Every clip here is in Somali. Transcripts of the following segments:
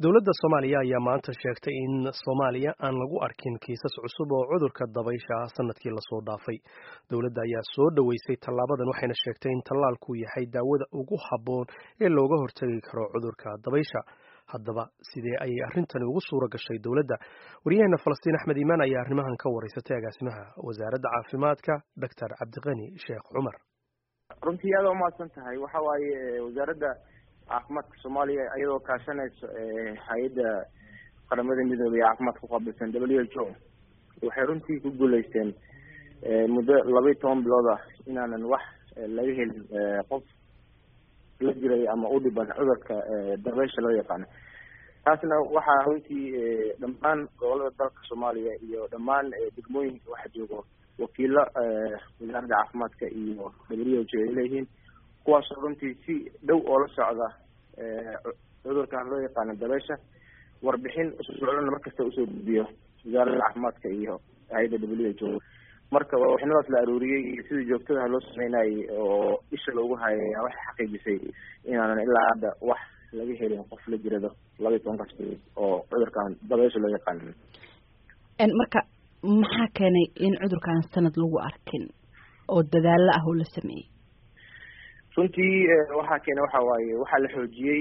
dowladda soomaaliya ayaa maanta sheegtay in soomaaliya aan lagu arkin kiisas cusub oo cudurka dabaysha ah sanadkii lasoo dhaafay dowladda ayaa soo dhoweysay tallaabadan waxayna sheegtay in tallaalku yahay daawada ugu habboon ee looga hortagi karo cudurka dabaysha haddaba sidee ayay arrintani ugu suura gashay dowladda waryaheena falastiin axmed iimaan ayaa arrimahan ka wareysatay agaasimaha wasaaradda caafimaadka doctor cabdiqani sheekh cumar runtii aada umahadsan tahay waxa waaye wasaaradda caafimaadka soomaaliya iyadoo kaashanayso hay-adda qaramada midoobay ee caafimaadka kuqaabilsan w h o waxay runtii ku guuleysteen muddo laba iyo toban bilood ah inaanan wax laga helin qof la jiray ama u dhiban cudurka dabeysha loo yaqaano taasna waxaa runtii dhammaan gobolada dalka soomaaliya iyo dhammaan degmooyinka waxa joogo wakiilo wasaaradda caafimaadka iyo w h o ay leeyihiin kuwaasoo runtii si dhow oo la socda cudurkan loo yaqaano dabeysha warbixin usocdana markasta usoo gudbiyo wasaaradda caafimaadka iyo hay-adda w h o marka warbixinadaas la aruuriyey iyo sidii joogtadaha loo sameynayay oo isha loogu hayay ayaa waxay xaqiijisay inaanan ilaa hadda wax laga helin qof la jirado laba iyo tobankaas bilood oo cudurkan dabeysha loo yaqaano marka maxaa keenay in cudurkan sanad lagu arkin oo dadaalo ah oo la sameeyey runtii waxaa keena waxa waaye waxaa la xoojiyey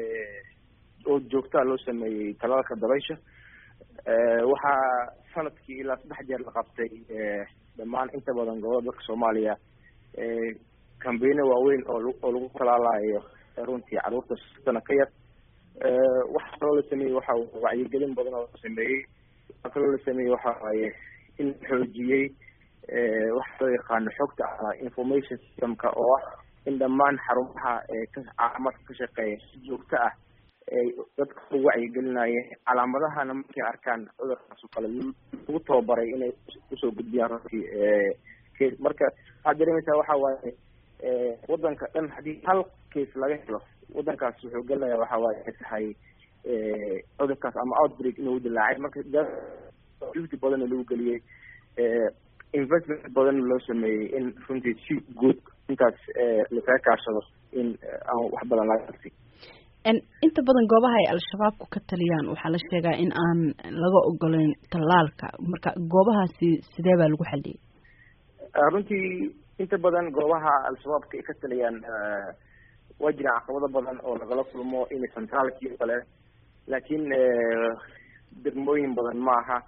oo joogtaa loo sameeyey talaalka dabaysha waxaa sanadkii ilaa saddex jeer la qabtay dhammaan inta badan gobolada dalka soomaaliya cambayno waaweyn oo oo lagu talaalayo runtii caruurta sana ka yar waxaa kaloo la sameeyey waxa wacyigelin badan oo la sameeyey waxaa kaloo la sameeyey waxa waaye in la xoojiyey waxa loo yaqaano xogta ama information systemka oo ah in dhammaan xarumaha caafimaadka ka shaqeeya si joogto ah ay dadka u wacyigelinayeen calaamadahana markay arkaan cudurkaas oo kale lagu tababaray inay usoo gudbiyaan runtii case marka waxaad dareemaysaa waxa waaye wadanka dhan haddii hal case laga helo wadankaas wuxuu gelinayaa waxa waaye ay tahay cudurkaas ama outbreak inuu dilaacay marka juhdi badanna lagu geliyey investment badan loo sameeyey in runtii si guud intaas lasaga kaashado in aan wax badan laga arsi inta badan goobaha ay al-shabaabku ka taliyaan waxaa la sheegaa in aan laga ogoleyn tallaalka marka goobahaasi sidee baa lagu xaliyey runtii inta badan goobaha al-shabaabka ay ka taliyaan waa jiraan caqabado badan oo lagala kulmo in centraalkii o kale laakiin degmooyin badan ma aha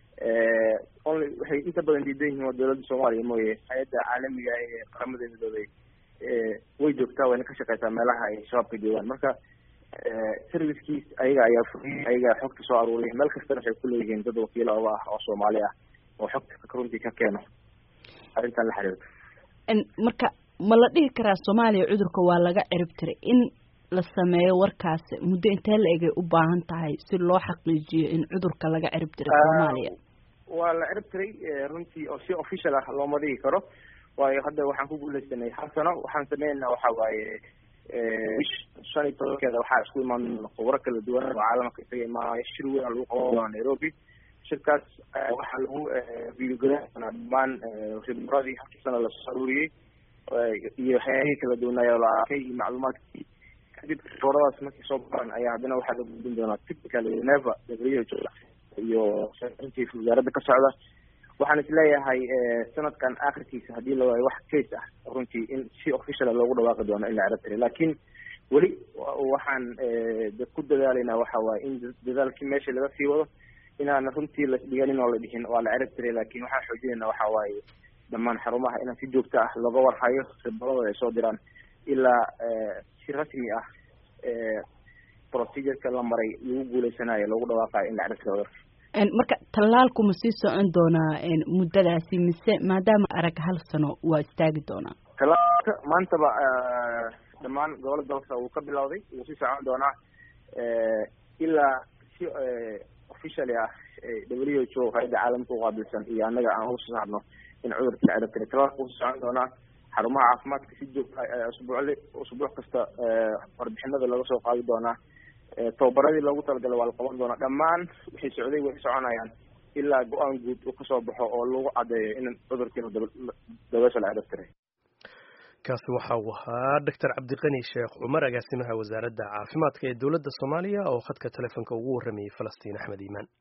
only waxay inta badan diidan yihiin waa dowladda soomaaliya mooye hay-adda caalamiga ee qaramada midoobay way joogtaa wayna ka shaqeysaa meelaha ay shabaabka joogaan marka servicekiis ayaga ayaa furiyay ayaga xogta soo aruuriya meel kastana waxay kuleeyihiin dad wakiilo oga ah oo soomaali ah oo xogta runtii ka keeno arrintan la xiriirto marka ma la dhihi karaa soomaaliya cudurka waa laga cirib tiray in la sameeyo warkaas muddo intee la egay u baahan tahay si loo xaqiijiyo in cudurka laga cirib tiray soomaaliya waa la cirib tiray runtii oo si official ah looma dhigi karo waayo hadda waxaan ku guuleysanay hal sano waxaan sameynaa waxa waaye bish shan iyo tobankeeda waxaa isku imaan khubro kala duwan oo caalamka isaga imaanaya shir weyn lagu qaban doona nairobi shirkaas waxaa lagu viilgaran doonaa dhammaan khibradii halkii sana lasoo aruuriyey iyo waxyaabihii kala duwanaayo la arkay iyo macluumaadkii kadib khibradaas markay soo baran ayaa haddana waxaa la gudbin doonaa typical neva w iyo runtii wasaaradda ka socda waxaan isleeyahay sanadkan akhirkiisa haddii la waayo wax case ah runtii in si officiala loogu dhawaaqi doono in la cirab tiray laakiin weli waxaan ku dadaalaynaa waxa waaye in dadaalkii meesha laga sii wado inaana runtii lasdhiganin oo la dhihin waa la cirab tiray laakiin waxaan xoojinayna waxa waaye dhammaan xarumaha inaan si joogto ah looga warhayo khibradooda ay soo diraan ilaa si rasmi ah procedureka la maray lagu guuleysanayo loogu dhawaaqayo in la cirab tiro cudurka marka tallaalku ma sii socon doonaa muddadaasi mise maadaama arag hal sano waa istaagi doonaa tallaalka maantaba dhammaan gobolada dalka wuu ka bilowday wuu sii socon doonaa ilaa si officially ah w h o hay-adda caalamka uqaabilsan iyo annaga aan uga soo saarno in cudurka la cirab tiray tallaalka wuu sii socon doonaa xarumaha caafimaadka si joogta usbuucli usbuuc kasta warbixinada laga soo qaadi doonaa tababaradii loogu talagalay waa la qaban doonaa dhammaan waxay socday way soconayaan ilaa go-aan guud uu kasoo baxo oo lagu caddeeyo in cudurkiina dabeesha la cirab tiray kaasi waxa uu ahaa doctor cabdiqani sheekh cumar agaasimaha wasaaradda caafimaadka ee dowladda soomaaliya oo khadka telefoonka ugu warramayay falastiin axmed iimaan